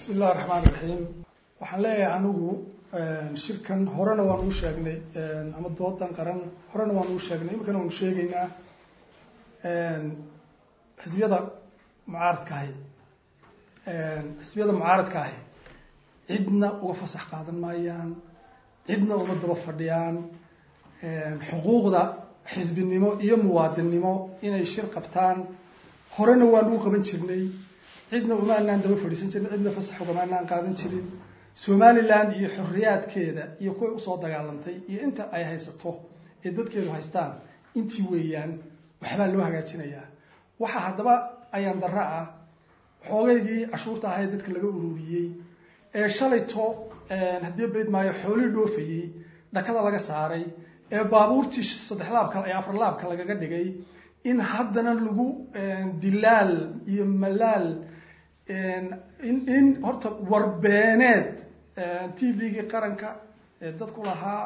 bismi illahi raxmaan raxiim waxaan leeyahay anigu shirkan horena waan uu sheegnay ama doodan qaran horena waan uu sheegnay iminkana waanu sheegaynaa xisbiyada mucaaradka ahi xisbiyada mucaaradka ahi cidna uga fasax qaadan maayaan cidna uma daba fadhiyaan xuquuqda xisbinimo iyo muwaadinnimo inay shir qabtaan horena waan uu qaban jirnay cidna uma anaan daba fadhiisan jirin cidna fasax ugama anaan qaadan jirin somaliland iyo xorriyaadkeeda iyo kuway usoo dagaalantay iyo inta ay haysato ee dadkeedu haystaan intii weeyaan waxbaa loo hagaajinayaa waxaa haddaba ayaan darro ah xoogaygii cashuurta ahayd dadka laga ururiyey ee shalayto haddii bayd maayo xoolii dhoofayey dhakada laga saaray ee baabuurtii saddex laabka ee afar laabka lagaga dhigay in haddana lagu dilaal iyo malaal in horta warbeeneed t v-gii qaranka ee dadku lahaa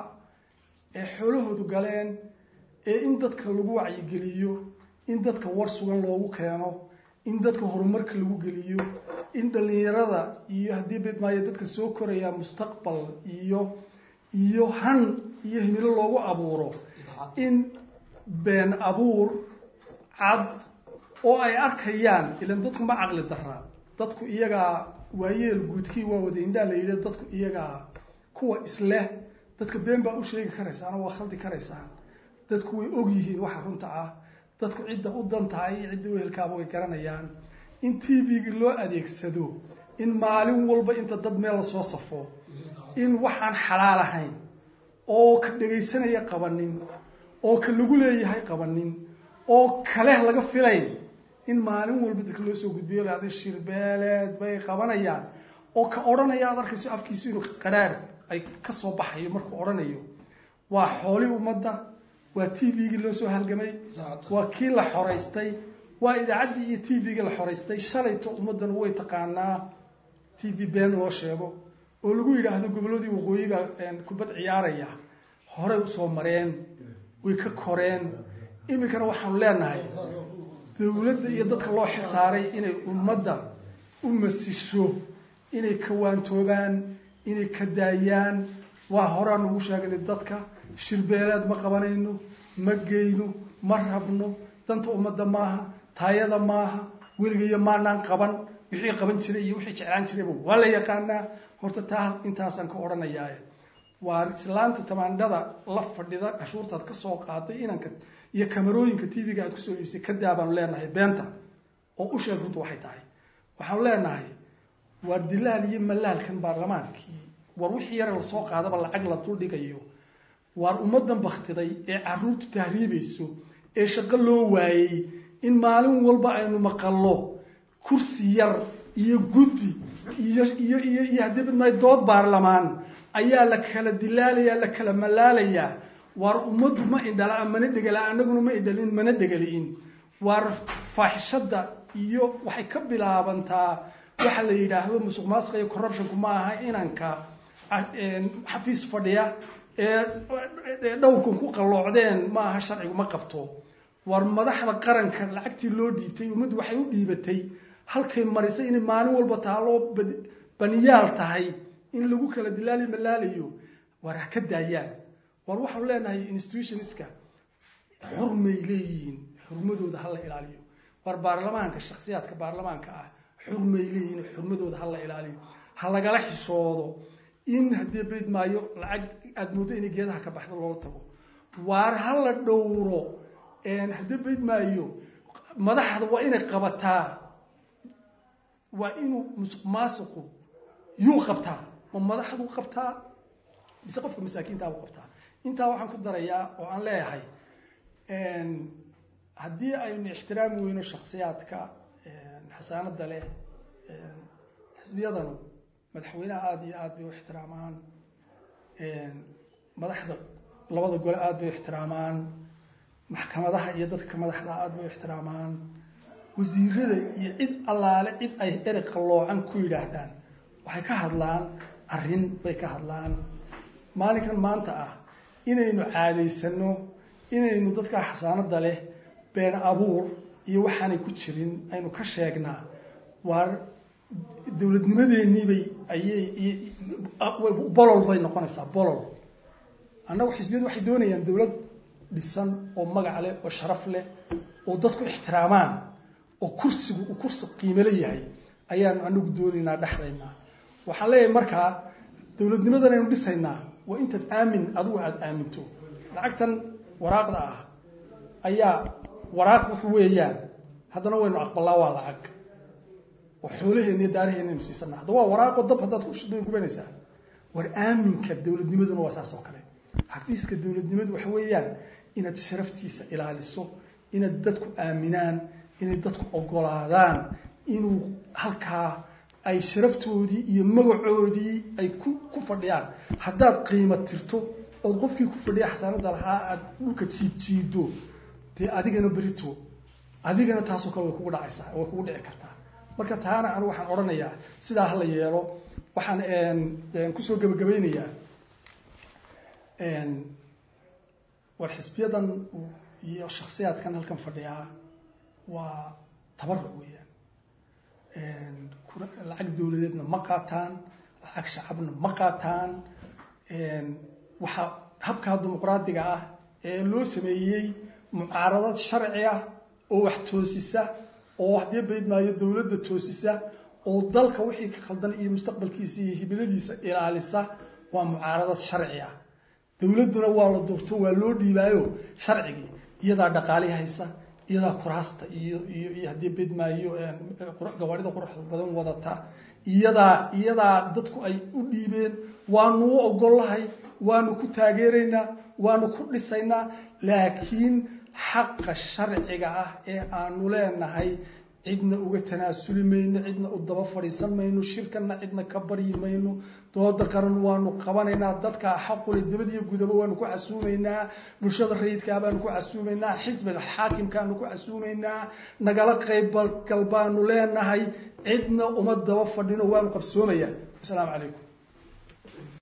ee xoolahoodu galeen ee in dadka lagu wacyigeliyo in dadka war sugan loogu keeno in dadka horumarka lagu geliyo in dhalinyarada iyo haddii bed maayo dadka soo koraya mustaqbal iyo iyo han iyo himilo loogu abuuro in been abuur cad oo ay arkayaan ilan dadku ma caqli daraa dadku iyagaa waayeel guudkii waa wada indhaa la yidhi dadku iyagaa kuwa isleh dadka been baa u sheegi karaysaan oo waa khaldi karaysaan dadku way og yihiin waxa runta ah dadku cidda u dantahay iyo cidda wehelkaaba way garanayaan in t v-gi loo adeegsado in maalin walba inta dad meel lasoo safo in waxaan xalaal ahayn oo ka dhegaysanaya qabanin oo ka lagu leeyahay qabanin oo kale laga filayn in maalin walba dadka loo soo gudbiyo lahada shirbeeleed bay qabanayaan oo ka odhanaya aad arkayso afkiisu inuu qadhaadh ay ka soo baxayo markuu odhanayo waa xooli ummadda waa t v-gii loo soo halgamay waa kii la xoraystay waa idaacaddii iyo t v-gii la xoraystay shalayto ummaddanu way taqaanaa t v been loo sheego oo lagu yidhaahdo gobolladii waqooyi baa kubad ciyaaraya horey usoo mareen way ka koreen iminkana waxaanu leenahay dawladda iyo dadka loo xisaaray inay ummadda u masisho inay ka waantoobaan inay ka daayaan waa horaan ugu sheegnay dadka shirbeeleed ma qabanayno ma geyno ma rabno danta ummadda maaha taayada maaha weligayo maanaan qaban wixii qaban jiray iyo wixii jeclaan jirayba waa la yaqaanaa horta taa intaasaan ka odhanayaaye waa islaanta tamaandhada la fadhida cashuurtaad ka soo qaaday inanka iyo kamarooyinka t v-ga aad kusoo iibsay kadaa baanu leenahay beenta oo u sheeg runtu waxay tahay waxaanu leenahay waar dilaal iyo malaalkan baarlamaankii war wixii yare lasoo qaadaba lacag la duldhigayo waar ummaddan baktiday ee caruurtu tahriibayso ee shaqo loo waayey in maalin walba aynu maqallo kursi yar iyo guddi iyo iyo iyo iyo haddii bidmay dood baarlamaan ayaa la kala dilaalayaa la kala malaalayaa waar ummaddu ma indhala mana dhegala anaguna ma indhalin mana dhegali'in waar faaxishadda iyo waxay ka bilaabantaa waxa la yidhaahdo musuq maasuqa iyo corruptionku ma aha inanka xafiis fadhiya ee dhowrkan ku qalloocdeen ma aha sharcigu ma qabto waar madaxda qaranka lacagtii loo dhiibtay ummaddu waxay u dhiibatay halkay marisay inay maalin walba taaloo baniyaal tahay in lagu kala dilaali malaalayo waar ha ka daayaan waar waxaanu leenahay institutionska xurmay leeyihiin xurmadooda hala ilaaliyo waar baarlamaanka shaksiyaadka baarlamaanka ah xurmay leeyihiin xurmadooda hala ilaaliyo ha lagala xishoodo in haddii bayd maayo lacag aada mooddo inay geedaha ka baxdo loola tago waar ha la dhowro haddii bayd maayo madaxda waa inay qabataa waa inuu musuq maasuqu yuu qabtaa ma madaxdu qabtaa mise qofka masaakiintaabuu qabtaa intaa waxaan ku darayaa oo aan leeyahay haddii aynu ixtiraami weyno shaksiyaadka xasaanada leh xisbiyadanu madaxweyneha aada iyo aada bay u ixtiraamaan madaxda labada gole aada bay u ixtiraamaan maxkamadaha iyo dadka madaxda aada bay u ixtiraamaan wasiirada iyo cid allaale cid ay erey qalloocan ku yidhaahdaan waxay ka hadlaan arrin bay ka hadlaan maalinkan maanta ah inaynu caadaysano inaynu dadkaa xasaanada leh been abuur iyo waxaanay ku jirin aynu ka sheegnaa waar dowladnimadeeniibay ayay bolol bay noqonaysaa bolol annagu xisbiyadu waxay doonayaan dowlad dhisan oo magac leh oo sharaf leh oo dadku ixtiraamaan oo kursigu uu kursi qiimele yahay ayaanu anagu doonaynaa dhexdaynaa waxaan leeyahay markaa dowladnimadan aynu dhisaynaa waa intaad aamin adigu aada aaminto lacagtan waraaqda ah ayaa waraaq wax weeyaan haddana waynu aqbalaa waa lacag oo xoolaheenna iyo daaraheenna siisana hadda waa waraaqo dab haddaad kubanaysaa war aaminka dowladnimaduna waa saas oo kale xafiiska dowladnimadu waxa weeyaan inaad sharaftiisa ilaaliso inaad dadku aaminaan inay dadku ogolaadaan inuu halkaa ay sharaftoodii iyo magacoodii ay ku ku fadhiyaan haddaad qiimo tirto ood qofkii ku fadhiya xasaanada lahaa aada dhulka jiidjiido dee adigana berito adigana taasoo kale way kugu dhacaysaa way kugu dhici kartaa marka taana anigu waxaan odhanayaa sidaa hala yeelo waxaan kusoo gebagabaynayaa war xisbiyadan iyo shaksiyaadkan halkan fadhiyaa waa tabaruc weeyaan lacag dowladeedna ma qaataan lacag shacabna ma qaataan waxaa habkaa dimuqraadiga ah ee loo sameeyey mucaaradad sharci ah oo wax toosisa oo haddii baydmaayo dowladda toosisa oo dalka wixii ka khaldan iyo mustaqbalkiisa iyo hibiladiisa ilaalisa waa mucaaradad sharci ah dowladduna waa la doorto waa loo dhiibaayo sharcigii iyadaa dhaqaali haysa iyadaa kuraasta iyo iyo iyo haddii bedmaayo gawaarida quruxda badan wadata iyadaa iyadaa dadku ay u dhiibeen waanu u ogollahay waanu ku taageeraynaa waanu ku dhisaynaa laakiin xaqa sharciga ah ee aanu leenahay cidna uga tanaasuli mayno cidna u daba fadhiisan mayno shirkana cidna ka baryi mayno dooda qaran waanu qabanaynaa dadka xaqule dabadiyo gudaba waanu ku casuumaynaa bulshada rayidkaa baanu ku casuumaynaa xisbiga xaakimkaanu ku casuumaynaa nagala qaybgal baanu leenahay cidna uma daba fadhino waanu qabsoomayaa asalaamu calaykum